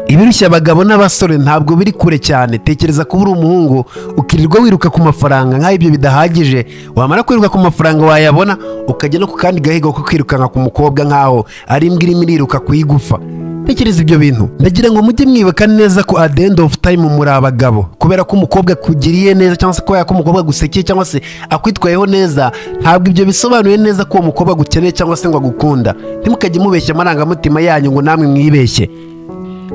ibirushya abagabo n'abasore ntabwo biri kure cyane tekereza kuba uri umuhungu ukirirwa wiruka ku mafaranga nk'aho ibyo bidahagije wamara kwiruka ku mafaranga wayabona ukajya no ku kandi gahigo ko kwirukanka ku mukobwa nk'aho ari imbwa irimo iriruka ku igufa tekereza ibyo bintu ndagira ngo mujye mwibuka neza ko at the end of time muri abagabo kubera ko umukobwa akugiriye neza cyangwa se kubera ko umukobwa agusekeye cyangwa se akwitwayeho neza ntabwo ibyo bisobanuye neza ko uwo mukobwa agukeneye cyangwa se ngo agukunda ntimukajye mubeshya amarangamutima yanyu ngo namwe mwibeshye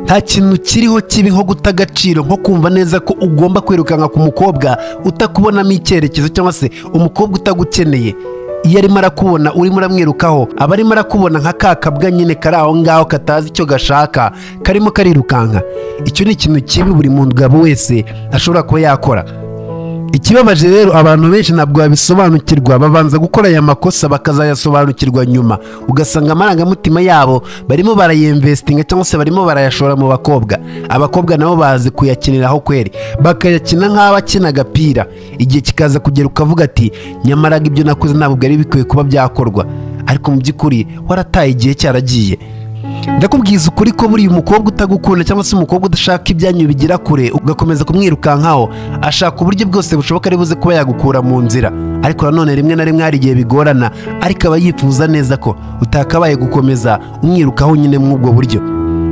nta kintu kiriho kibi nko guta agaciro nko kumva neza ko ugomba kwirukanka ku mukobwa utakubonamo icyerekezo cyangwa se umukobwa utagukeneye iyo arimo arakubona urimo uramwirukaho aba arimo arakubona nka ka kabwa nyine kari aho ngaho katazi icyo gashaka karimo karirukanka icyo ni ikintu kibi buri mugabo wese ashobora kuba yakora ikibabaje rero abantu benshi ntabwo babisobanukirwa babanza gukora aya makosa bakazayasobanukirwa nyuma ugasanga amarangamutima yabo barimo barayemvesitinga cyangwa se barimo barayashora mu bakobwa abakobwa nabo bazi kuyakiniraho kweri bakayakina nk'aho akina agapira igihe kikaza kugera ukavuga ati nyamara ibyo nakoze ntabwo ari bikwiye kuba byakorwa ariko mu by'ukuri warataye igihe cyaragiye ndakubwiza ukuri ko buriya umukobwa utagukunda cyangwa se umukobwa udashaka ibyanyu bigira kure ugakomeza kumwirukankaho ashaka uburyo bwose bushoboka ari buze kuba yagukura mu nzira ariko nanone rimwe na rimwe hari igihe bigorana ariko aba yifuza neza ko utakabaye gukomeza umwirukaho nyine muri ubwo buryo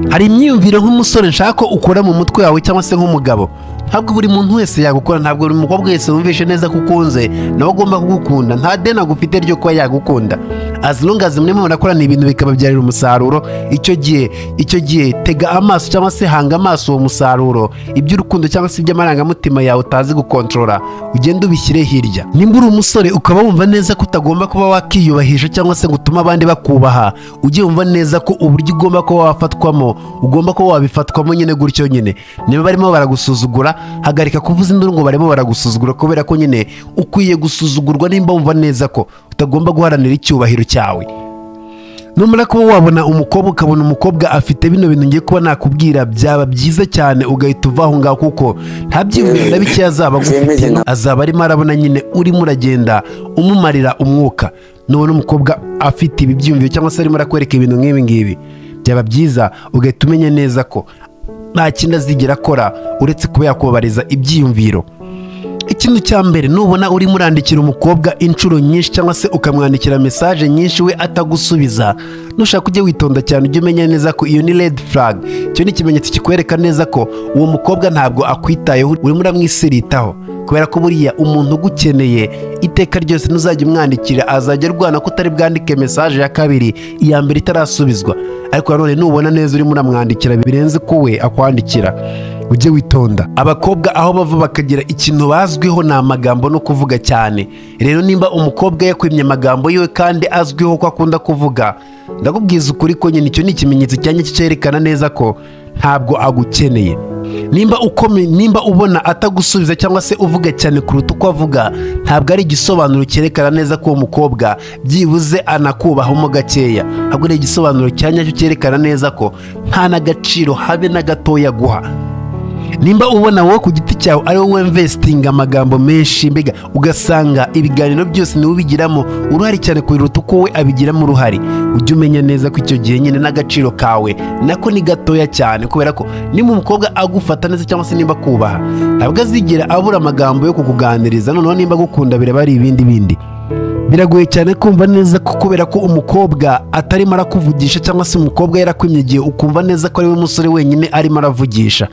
hari imyumvire nk'umusore nshaka ko ukora mu mutwe wawe cyangwa se nk'umugabo ntabwo buri muntu wese yagukora ntabwo buri mukobwa wese wumvishe neza ko ukunze nawe agomba kugukunda nta deni agufite ryo kuba yagukunda as long as murimo murakorana ibintu bikababyarira umusaruro icyo gihe icyo gihe tega amaso cyangwa se hanga amaso uwo musaruro iby'urukundo cyangwa se iby'amarangamutima yawe utazi gukontorora ugende ubishyire hirya nimba uri umusore ukaba wumva neza ko utagomba kuba wakiyubahisha cyangwa se ngo utume abandi bakubaha ujye wumva neza ko uburyo ugomba kuba wafatwamo ugomba kuba wabifatwamo nyine gutyo nyine niba barimo baragusuzugura hagarika kuvuza induru ngo barimo baragusuzugura kubera ko nyine ukwiye gusuzugurwa nimba wumva neza ko utagomba guharanira icyubahiro cyawe numara kuba wabona umukobwa ukabona umukobwa afite bino bintu ngiye kuba nakubwira byaba byiza cyane ugahita uva aho ngaho kuko nta byiyumviro na bikeya azaba agufitiye azaba arimo arabona nyine urimo uragenda umumarira umwuka nubona umukobwa afite ibi byiyumviro cyangwa se arimo arakwereka ibintu nk'ibi ngibi byaba byiza ugahita umenya neza ko nta kindi azigera akora uretse kuba yakubabariza ibyiyumviro ikintu cya mbere nubona urimo urandikira umukobwa inshuro nyinshi cyangwa se ukamwandikira mesaje nyinshi we atagusubiza nushaka ujye witonda cyane ujye umenya neza ko iyo ni red flag icyo ni ikimenyetso kikwereka neza ko uwo mukobwa ntabwo akwitayeho urimo uramwisiritaho kubera ko buriya umuntu ugukeneye iteka ryose ntuzajya umwandikira azajya arwana ko utari bwandike mesaje ya kabiri iya mbere itarasubizwa ariko nanone nubona neza urimo uramwandikira birenze ko we akwandikira ujye witonda abakobwa aho bava bakagira ikintu bazwiho ni amagambo no kuvuga cyane rero nimba umukobwa yakwimye amagambo yiwe kandi azwiho ko akunda kuvuga ndakubwiza ukuri ko nyine icyo ni ikimenyetso cyane cyerekana neza ko ntabwo agukeneye nimba ukome nimba ubona atagusubiza cyangwa se uvuga cyane kuruta uko avuga ntabwo ari igisobanuro cyerekana neza ko uwo mukobwa byibuze anakubahamo gakeya ntabwo ari igisobanuro cya nyacyo cyerekana neza ko nta n'agaciro habe na gatoya aguha nimba ubona wowe ku giti cyawe ari wowe wemvesitinga amagambo menshi mbega ugasanga ibiganiro byose niwe ubigiramo uruhare cyane kubiruta uko we abigiramo uruhare ujye umenya neza ko icyo gihe nyine n'agaciro kawe nako ni gatoya cyane kubera ko niba umukobwa agufata neza cyangwa se nimba akubaha ntabwo azigera abura amagambo yo kukuganiriza noneho nimba agukunda biraba ari ibindi bindi biragoye cyane kumva neza ko kubera ko umukobwa atarimo arakuvugisha cyangwa se umukobwa yarakwimye igihe ukumva neza ko ari we musore wenyine arimo aravugisha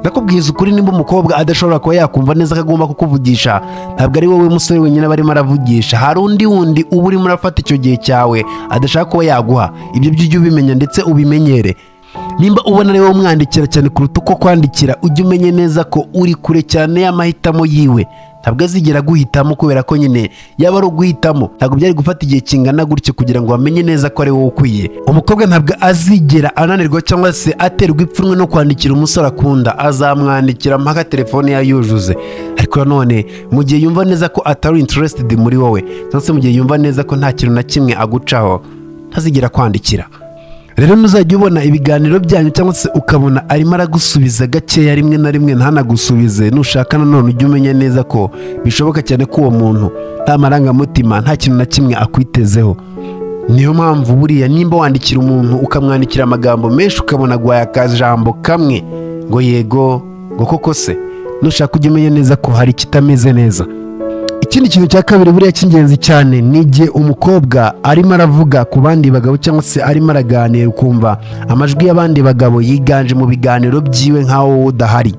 ndakubwiza ukuri nimba umukobwa adashobora kuba yakumva neza ko agomba kukuvugisha ntabwo ari wowe musore wenyine aba arimo aravugisha hari undi wundi uba urimo urafata icyo gihe cyawe adashaka kuba yaguha ibyo byo ujye ubimenya ndetse ubimenyere nimba ubona ari wowe umwandikira cyane kuruta uko kwandikira ujye umenye neza ko uri kure cyane y'amahitamo yiwe ntabwo azigera aguhitamo kubera ko nyine yaba ari uguhitamo ntabwo byari gufata igihe kingana gutyo kugira ngo bamenye neza ko ari wowe ukwiye umukobwa ntabwo azigera ananirwa cyangwa se aterwa ipfunwe no kwandikira umusore akunda azamwandikira mpaka telefone ye yuzuze ariko nanone mu gihe yumva neza ko atari interested muri wowe cyangwa se mu gihe yumva neza ko nta kintu na kimwe agucaho ntazigera kwandikira rero nuzajya ubona ibiganiro byanyu cyangwa se ukabona arimo aragusubiza gakeya rimwe na rimwe ntanagusubize nushaka nanone ujye umenya neza ko bishoboka cyane ko uwo muntu nta marangamutima nta kintu na kimwe akwitezeho niyo mpamvu buriya nimba wandikira umuntu ukamwandikira amagambo menshi ukabona agwaye akajambo kamwe ngo yego ngo koko se nushaka ujya umenya neza ko hari ikitameze neza ikindi kintu cya kabiri buriya cy'ingenzi cyane ni igihe umukobwa arimo aravuga ku bandi bagabo cyangwa se arimo araganira ukumva amajwi y'abandi bagabo yiganje mu biganiro byiwe nk'aho wowe udahari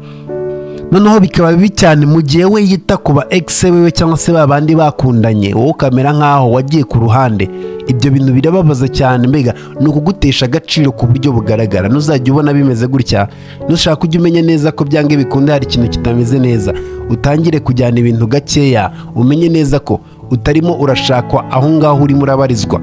noneho bikaba bibi cyane mu gihe we yita ku ba egise wiwe cyangwa se ba bandi bakundanye wowe ukamera nk'aho wagiye ku ruhande ibyo bintu birababaza cyane mbega ni ukugutesha agaciro ku buryo bugaragara ntuzajya ubona bimeze gutya nushaka ujya umenya neza ko byanga bikunda hari ikintu kitameze neza utangire kujyana ibintu gakeya umenye neza ko utarimo urashakwa aho ngaho urimo urabarizwa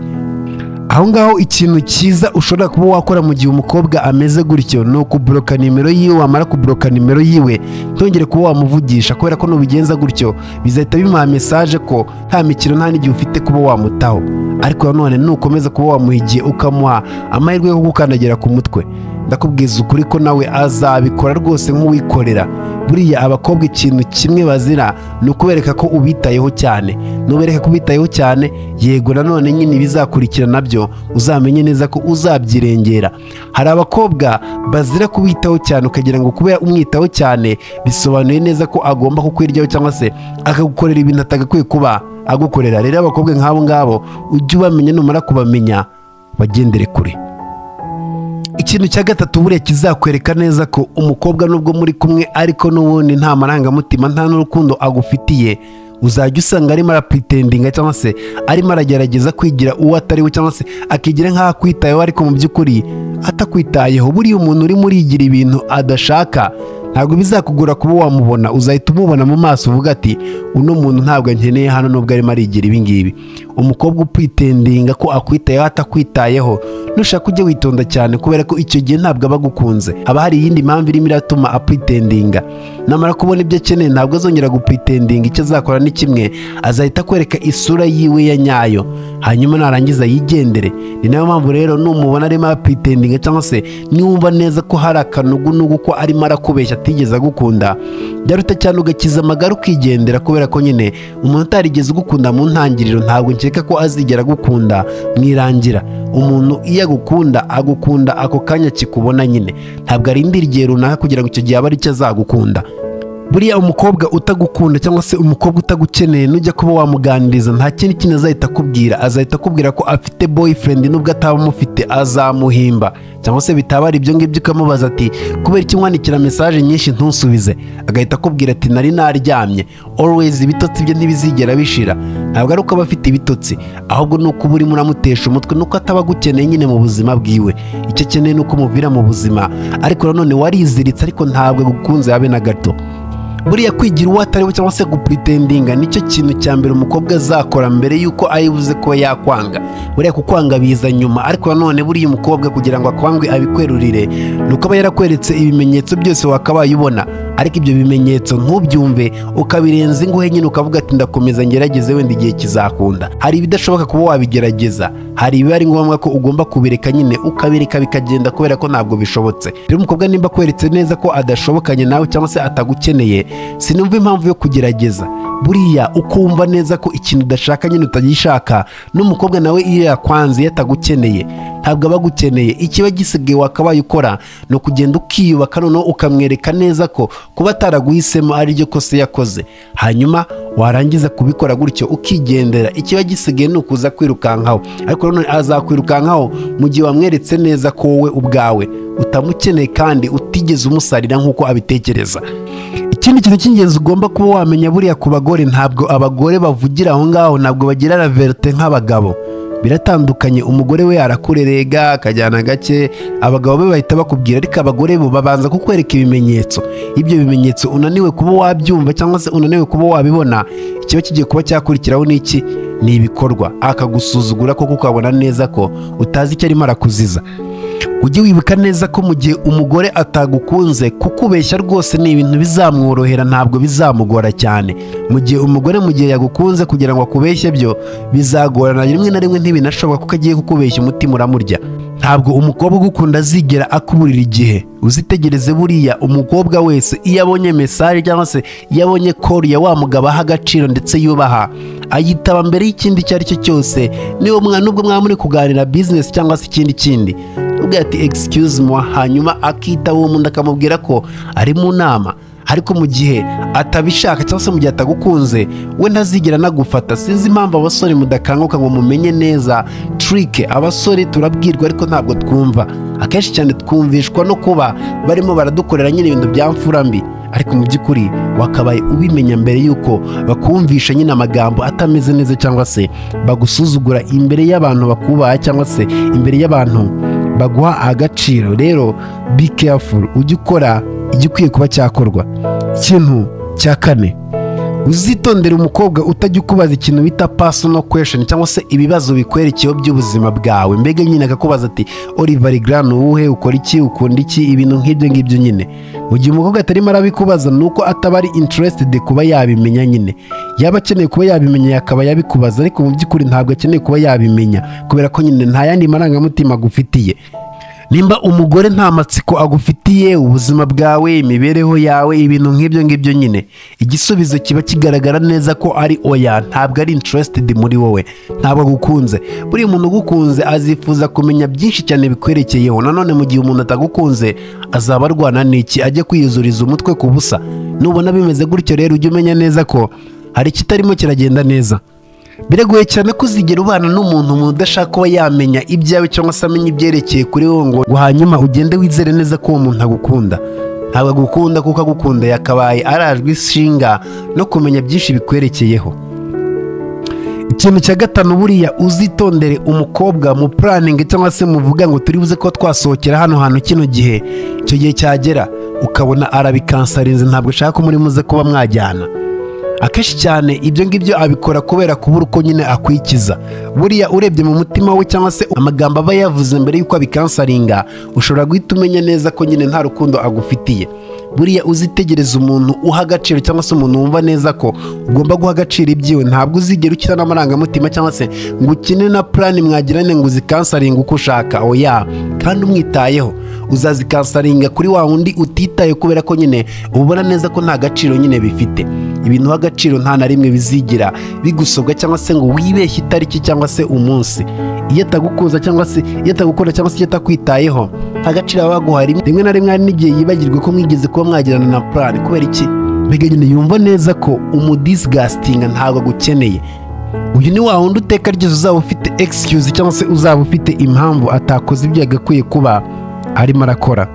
aho ngaho ikintu cyiza ushobora kuba wakora mu gihe umukobwa ameze gutyo ni ukuburoka nimero yiwe wamara kuburoka nimero yiwe ntongere kuba wamuvugisha kubera ko nubigenza gutyo bizahita bimuha mesaje ko nta mikino nta n'igihe ufite kuba wamutaho ariko nanone nukomeza kuba wamuha igihe ukamuha amahirwe yo kugukandagira ku mutwe ndakubwiza ukuri ko nawe azabikora rwose nk'uwikorera buriya abakobwa ikintu kimwe bazira ni ukubereka ko ubitayeho cyane nubereka ko ubitayeho cyane yego nanone nyine ibizakurikira nabyo uzamenye neza ko uzabyirengera hari abakobwa bazira kubitaho cyane ukagira ngo kubera umwitaho cyane bisobanuye neza ko agomba kukwiryaho cyangwa se akagukorera ibintu atagakwiye kuba agukorera rero abakobwa nk'abo ngabo ujye ubamenya numara kubamenya bagendere kure ikintu cya gatatu buriya kizakwereka neza ko umukobwa nubwo muri kumwe ariko n'ubundi nta marangamutima nta n'urukundo agufitiye uzajya usanga arimo arapuritendiga cyangwa se arimo aragerageza kwigira uwo atari we cyangwa se akigira nk'aho akwitayeho ariko mu by'ukuri atakwitayeho buriya umuntu urimo urigira ibintu adashaka ntabwo bizakugora kuba wamubona uzahita umubona mu maso uvuga ati uno muntu ntabwo nkeneye hano nubwo arimo arigira ibingibi umukobwa ukwitendinga ko akwitayeho atakwitayeho nushaka ujye witonda cyane kubera ko icyo gihe ntabwo aba agukunze haba hari iyindi mpamvu irimo iratuma akwitendinga namara kubona ibyo akeneye ntabwo azongera gukwitendinga icyo azakora ni kimwe azahita akwereka isura yiwe ya nyayo hanyuma narangiza yigendere ni nayo mpamvu rero numubona arimo akwitendinga cyangwa se niwumva neza ko hari akanugunugu ko arimo arakubeshya atigeze agukunda byaruta cyane ugakiza amagara ukigendera kubera ko nyine umuntu utarigeze ugukunda mu ntangiriro ntabwo nkeka ko azigera agukunda mwirangira umuntu iyo agukunda agukunda ako kanya kikubona nyine ntabwo arindira igihe runaka kugira ngo icyo gihe abe ari cyo azagukunda buriya umukobwa utagukunda cyangwa se umukobwa utagukeneye nujya kuba wamuganiriza nta kindi kintu azahita akubwira azahita akubwira ko afite boyfriend nubwo ataba amufite azamuhimba cyangwa se bitaba ari ibyo ngibyo ukamubaza ati kubera iki nkwandikira mesaje nyinshi ntusubize agahita akubwira ati nari naryamye always ibitotsi bye ntibizigera bishira ntabwo ari uko aba afite ibitotsi ahubwo ni uko uba urimo uramutesha umutwe nuko ataba agukeneye nyine mu buzima bwiwe icyo akeneye ni uko umuvira mu buzima ariko nanone wariziritse ariko ntabwo agukunze habe na gato buriya kwigira uwo atari we cyangwa se gupuritendinga nicyo kintu cya mbere umukobwa azakora mbere y'uko ayibuze kuba yakwanga buriya kukwanga biza nyuma ariko nanone buriya umukobwa kugira ngo akwangwe abikwerurire ni uko aba yarakweretse ibimenyetso byose wakabaye ubona ariko ibyo bimenyetso ntubyumve ukabirenza ingohe nyine ukavuga ati ndakomeza ngerageze wenda igihe kizakunda hari ibidashoboka kuba wabigerageza hari ibiba ari ngombwa ko ugomba kubireka nyine ukabireka bikagenda kubera ko ntabwo bishobotse rero umukobwa nimba akweretse neza ko adashobokanye nawe cyangwa se atagukeneye sinumva impamvu yo kugerageza buriya ukumva neza ko ikintu udashaka nyine utagishaka n'umukobwa nawe iyo yakwanze yatagukeneye ntabwo aba agukeneye ikiba gisigaye wakabaye ukora ni ukugenda ukiyubaka noneho ukamwereka neza ko kuba ataraguhisemo ari ryo kose yakoze hanyuma warangiza kubikora gutyo ukigendera ikiba gisigaye ni ukuza kwirukankaho ariko nanone azakwirukankaho mu gihe wamweretse neza ko wowe ubwawe utamukeneye kandi utigeze umusarira nk'uko abitekereza ikindi kintu cy'ingenzi ugomba kuba wamenya buriya ku bagore ntabwo abagore bavugira aho ngaho ntabwo bagira raverite nk'abagabo biratandukanye umugore we arakurerega akajyana gake abagabo be bahita bakubwira ariko abagore bo babanza kukwereka ibimenyetso ibyo bimenyetso unaniwe kuba wabyumva cyangwa se unaniwe kuba wabibona ikiba kigiye kuba cyakurikiraho n'iki ni ibikorwa akagusuzugura koko ukabona neza ko utazi icyo arimo arakuziza ujye wibuka neza ko mu gihe umugore atagukunze kukubeshya rwose ni ibintu bizamworohera ntabwo bizamugora cyane mu gihe umugore mu gihe yagukunze kugira ngo akubeshye byo bizagorana rimwe na rimwe ntibinashoboka kuko agiye kukubeshya umutima uramurya ntabwo umukobwa ugukunda azigera akuburira igihe uzitegereze buriya umukobwa wese iyo abonye mesaje cyangwa se iyo abonye kori ya wa mugabo aha agaciro ndetse yubaha ayitaba mbere y'ikindi icyo ari cyo cyose niba mwana nubwo mwaba muri kuganira bizinesi cyangwa se ikindi kindi ubwira ati excuse moi hanyuma akitaba uwo muntu akamubwira ko ari mu nama ariko mu gihe atabishaka cyangwa se mu gihe atagukunze we ntazigera anagufata sinzi impamvu abasore mudakanguka ngo mumenye neza turike abasore turabwirwa ariko ntabwo twumva akenshi cyane twumvishwa no kuba barimo baradukorera nyine ibintu bya mfura mbi ariko mu by'ukuri wakabaye ubimenya mbere y'uko bakumvisha nyine amagambo atameze neza cyangwa se bagusuzugura imbere y'abantu bakubaha cyangwa se imbere y'abantu baguha agaciro rero be careful ujye ukora igikwiye kuba cyakorwa ikintu cya kane uzitondere umukobwa utajya ukubaza ikintu bita personal question cyangwa se ibibazo bikwerekeyeho by'ubuzima bwawe mbega nyine akakubaza ati oliver grand uwuhe ukora iki ukunda iki ibintu nk'ibyo ngibyo nyine mu gihe umukobwa atarimo arabikubaza ni uko ataba ari interested kuba yabimenya nyine yaba akeneye kuba yabimenya yakaba yabikubaza ariko mu by'ukuri ntabwo akeneye kuba yabimenya kubera ko nyine nta yandi marangamutima agufitiye nimba umugore nta matsiko agufitiye ubuzima bwawe imibereho yawe ibintu nk'ibyo ngibyo nyine igisubizo kiba kigaragara neza ko ari oya ntabwo ari interested muri wowe ntabwo agukunze buri muntu ugukunze azifuza kumenya byinshi cyane bikwerekeyeho nanone mu gihe umuntu atagukunze azaba arwana n'iki ajya kwiyuzuriza umutwe ku busa nubona bimeze gutyo rero ujye umenya neza ko hari ikitarimo kiragenda neza biragoye cyane ko uzigera ubana n'umuntu udashaka kuba yamenya ibyawe cyangwa se amenya ibyerekeye kuri wowe ngo hanyuma ugende wizere neza ko uwo muntu agukunda ntabwo agukunda kuko agukunda yakabaye arajwe ishinga no kumenya byinshi bikwerekeyeho ikintu cya gatanu buriya uzitondere umukobwa mu puraningi cyangwa se muvuga ngo turi buze ko twasohokera hano hantu kino gihe icyo gihe cyagera ukabona arabikansarize ntabwo ushaka ko muri muze kuba mwajyana akenshi cyane ibyo ngibyo abikora kubera kubura uko nyine akwikiza buriya urebye mu mutima we cyangwa se amagambo aba yavuze mbere y'uko abikansaringa ushobora guhita umenya neza ko nyine nta rukundo agufitiye buriya uzitegereza umuntu uha agaciro cyangwa se umuntu wumva neza ko ugomba guha agaciro ibyiwe ntabwo uzigera ukina n'amarangamutima cyangwa se ngo ukine na purani mwagirane ngo uzikansaringa uko ushaka oya kandi umwitayeho uzazikansaringa kuri wa wundi utitaye kubera ko nyine ubona neza ko nta gaciro nyine bifite ibintu uha agaciro nta na rimwe bizigira bigusobwa cyangwa se ngo wibeshye itariki cyangwa se umunsi iyo atagukuza cyangwa se iyo atagukunda cyangwa se iyo atakwitayeho nta gaciro aba baguha rimwe na rimwe hari n'igihe yibagirwe ko mwigeze kuba mwagirana na purani kubera iki mbega nyine yumva neza ko umudisigastinga ntabwo agukeneye uyu ni wa wundi uteka ryose uzaba ufite egisikuzi cyangwa se uzaba ufite impamvu atakoze ibyo yagakwiye kuba arimo arakora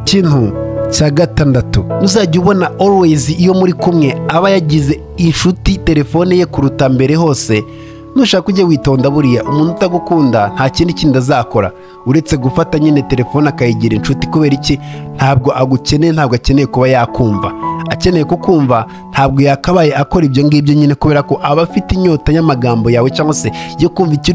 ikintu cya gatandatu uzajya ubona always iyo muri kumwe aba yagize inshuti telefone ye kuruta mbere hose nushaka ujye witonda buriya umuntu utagukunda nta kindi kindi azakora uretse gufata nyine telefone akayigira inshuti kubera iki ntabwo agukeneye ntabwo akeneye kuba yakumva akeneye kukumva ntabwo yakabaye akora ibyo ngibyo nyine kubera ko aba afite inyota y'amagambo yawe cyangwa se yo kumva icyo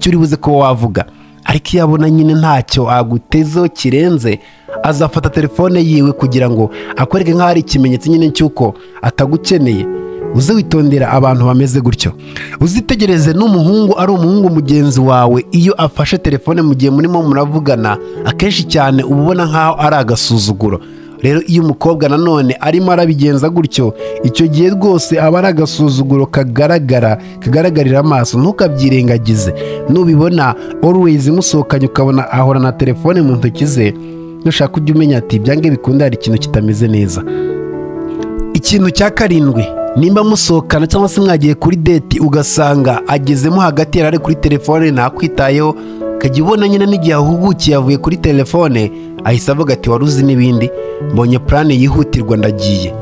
uri buze kuba wavuga ariko iyo abona nyine ntacyo agutezeho kirenze azafata telefone yiwe kugira ngo akwereke nk'aho ari ikimenyetso nyine cy'uko atagukeneye uze witondera abantu bameze gutyo uzitegereze n'umuhungu ari umuhungu mugenzi wawe iyo afashe telefone mu gihe murimo muravugana akenshi cyane uba ubona nk'aho ari agasuzuguro rero iyo umukobwa nanone arimo arabigenza gutyo icyo gihe rwose aba ari agasuzuguro kagaragara kagaragarira amaso ntukabyirengagize nubibona always musohokanye ukabona ahora na telefone mu ntoki ze nushaka ujya umenya ati byange bikunda hari ikintu kitameze neza ikintu cya karindwi nimba musohokana cyangwa se mwagiye kuri deti ugasanga agezemo hagati yari ari kuri telefone ntakwitayeho ukajya ubona nyine n'igihe ahugukiye avuye kuri telefone ahise avuga ati wari uzi n'ibindi mbonye purane yihutirwa ndagiye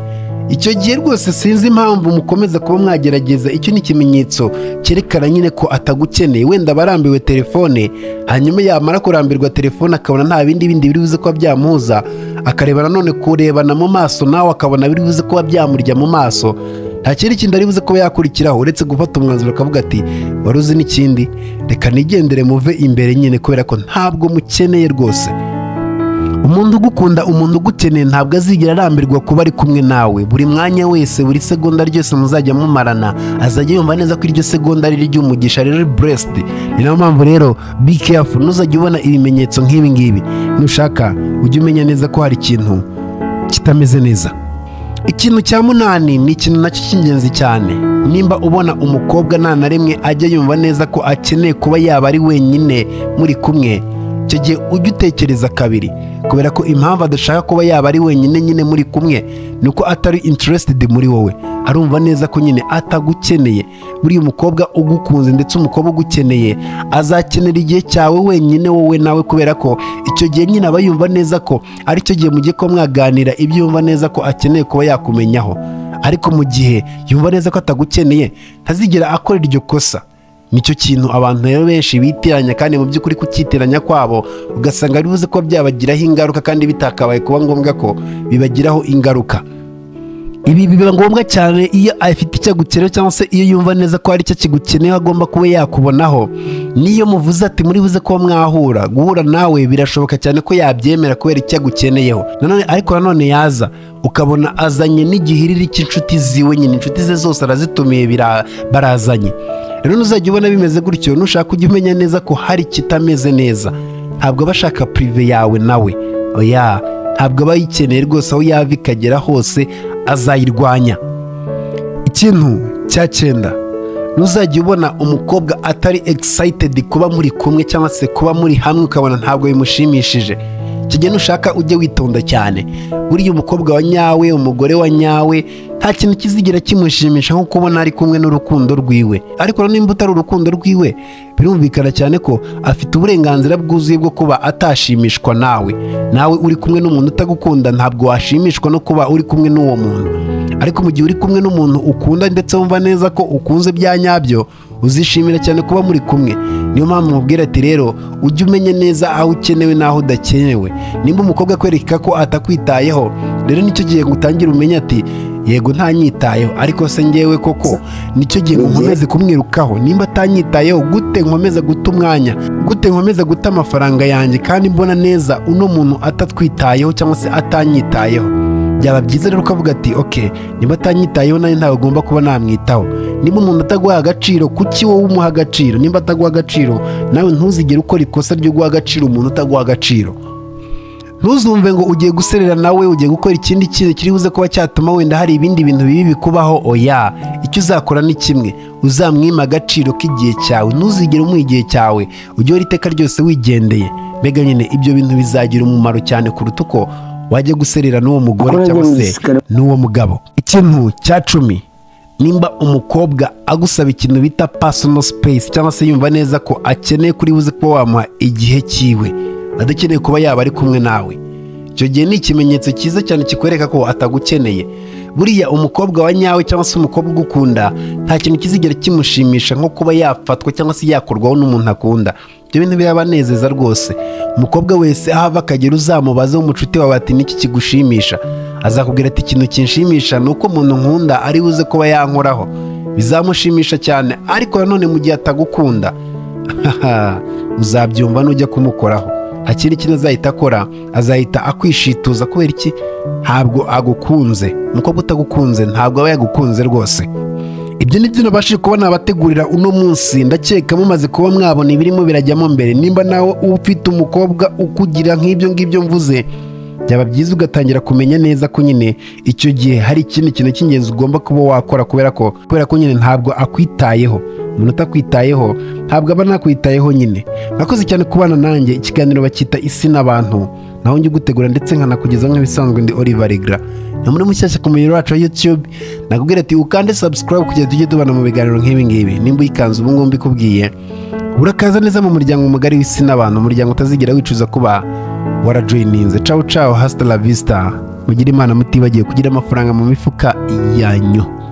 icyo gihe rwose sinzi impamvu mukomeza kuba mwagerageza icyo ni ikimenyetso cyerekana nyine ko atagukeneye wenda aba arambiwe telefone hanyuma yamara kurambirwa telefone akabona nta bindi bindi biri buze kuba byamuhuza akareba nanone kurebana mu maso nawe akabona biri buze kuba byamurya mu maso nta kindi kintu ari buze kuba yakurikiraho uretse gufata umwanzuro akavuga ati wari uzi n'ikindi reka nigendere muve imbere nyine kubera ko ntabwo mukeneye rwose umuntu ugukunda umuntu ugukeneye ntabwo azigera arambirwa kuba ari kumwe nawe buri mwanya wese buri segonda ryose muzajya mumarana azajya yumva neza ko iryo segonda ari iry'umugisha rero buresiti ni nayo mpamvu rero be careful ntuzajya ubona ibimenyetso nk'ibi ngibi nushaka ujye umenya neza ko hari ikintu kitameze neza ikintu cya munani ni ikintu nacyo cy'ingenzi cyane nimba ubona umukobwa nta na rimwe ajya yumva neza ko akeneye kuba yaba ari wenyine muri kumwe icyo gihe ujye utekereza kabiri kubera ko impamvu adashaka kuba yaba ari wenyine nyine muri kumwe ni uko atari interested muri wowe arumva neza ko nyine atagukeneye buriya umukobwa ugukunze ndetse umukobwa ugukeneye azakenera igihe cyawe wenyine wowe nawe kubera ko icyo gihe nyine aba yumva neza ko ari cyo gihe mugiye kuba mwaganira ibyo yumva neza ko akeneye kuba yakumenyaho ariko mu gihe yumva neza ko atagukeneye ntazigera akora iryo kosa nicyo kintu abantu rero benshi bitiranya kandi mu by'ukuri kukitiranya kwabo ugasanga bivuze ko byabagiraho ingaruka kandi bitakabaye kuba ngombwa ko bibagiraho ingaruka ibi biba ngombwa cyane iyo afite icyo agukeneye cyangwa se iyo yumva neza ko hari icyo kigukeneyeho agomba kuba yakubonaho niyo muvuze ati muri buze kuba mwahura guhura nawe birashoboka cyane ko yabyemera kubera icyo agukeneyeho nanone ariko nanone yaza ukabona azanye n'igihiriri cy'inshuti ziwe nyine inshuti ze zose arazitumiye bira- barazanye rero nuzajya ubona bimeze gutyo nushaka ujye umenya neza ko hari ikitameze neza ntabwo aba ashaka pirive yawe nawe oya ntabwo aba ayikeneye rwose aho yava ikagera hose azayirwanya ikintu cya cyenda ntuzajya ubona umukobwa atari excited kuba muri kumwe cyangwa se kuba muri hamwe ukabona ntabwo bimushimishije icyo gihe nushaka ujye witonda cyane buriya umukobwa wa nyawe umugore wa nyawe nta kintu kizigira kimushimisha nko kubona ari kumwe n'urukundo rwiwe ariko rero nimba utari urukundo rwiwe birumvikana cyane ko afite uburenganzira bwuzuye bwo kuba atashimishwa nawe nawe uri kumwe n'umuntu utagukunda ntabwo washimishwa no kuba uri kumwe n'uwo muntu ariko mu gihe uri kumwe n'umuntu ukunda ndetse wumva neza ko ukunze bya nyabyo uzishimira cyane kuba muri kumwe niyo mpamvu mubwira ati rero ujye umenya neza aho ukenewe n'aho udakenewe nimba umukobwa akwereka ko atakwitayeho rero nicyo gihe ngo utangire umenye ati yego ntanyitayeho ariko se ngewe koko nicyo gihe ngo nkomeze kumwirukaho nimba atanyitayeho gute nkomeza guta umwanya gute nkomeza guta amafaranga yanjye kandi mbona neza uno muntu atatwitayeho cyangwa se atanyitayeho byaba byiza rero ukavuga ati oke niba atanyitayeho nawe ntabwo agomba kuba namwitaho niba umuntu ataguha agaciro kuki wowe umuha agaciro nimba ataguha agaciro nawe ntuzigere ukora ikosa ryo guha agaciro umuntu utaguha agaciro ntuzumve ngo ugiye guserera nawe ugiye gukora ikindi kintu kiri buze kuba cyatuma wenda hari ibindi bintu bibi bikubaho oya icyo uzakora ni kimwe uzamwima agaciro k'igihe cyawe ntuzigere umuha igihe cyawe ujye uhora iteka ryose wigendeye mbega nyine ibyo bintu bizagira umumaro cyane kuruta uko wajya guserera n'uwo mugore Akora cyangwa se neza. n'uwo mugabo ikintu cya cumi nimba umukobwa agusaba ikintu bita personal space cyangwa se yumva neza ko akeneye kuri buze kuba wamuha igihe cyiwe adakeneye kuba yaba ari kumwe nawe icyo gihe ni ikimenyetso cyiza cyane kikwereka ko atagukeneye buriya umukobwa wa nyawe cyangwa se umukobwa ugukunda nta kintu kizigera kimushimisha nko kuba yafatwa cyangwa se yakorwaho n'umuntu akunda ibyo bintu birabanezeza rwose umukobwa wese aho ava akagera uzamubaze w'umucuti wawe ati niki kigushimisha azakubwira ati ikintu kinshimisha ni uko umuntu nkunda ari buze kuba yankoraho bizamushimisha cyane ariko nanone mu gihe atagukunda Haha, uzabyumva nujya kumukoraho nta kindi kintu azahita akora azahita akwishituza kubera iki ntabwo agukunze umukobwa utagukunze ntabwo aba yagukunze rwose ibyo ni byo nabashije kuba nabategurira uno munsi ndakeka mumaze kuba mwabona ibirimo birajyamo mbere nimba nawe ufite umukobwa ukugira nk'ibyo ngibyo mvuze byaba byiza ugatangira kumenya neza ko nyine icyo gihe hari ikindi kintu cy'ingenzi ugomba kuba wakora kubera ko kubera ko nyine ntabwo akwitayeho umuntu utakwitayeho ntabwo aba nakwitayeho nyine murakoze cyane kubana nanjye ikiganiro bacyita isi n'abantu naho njye ugutegura ndetse nkanakugezaho nk'ibisanzwe ndi Oliver Regra na muri mushyashya ku muyoboro wacu wa YouTube nakubwira ati ukande subscribe kugira tujye tubana mu biganiro nk'ibi ngibi nimba uyikanze ubu ngubu mbikubwiye urakaza neza mu muryango mugari w'isi n'abantu umuryango utazigira wicuza kuba warajoyininze cawu cawu hasita la vista mugire imana mutibagiwe kugira amafaranga mu mifuka yanyu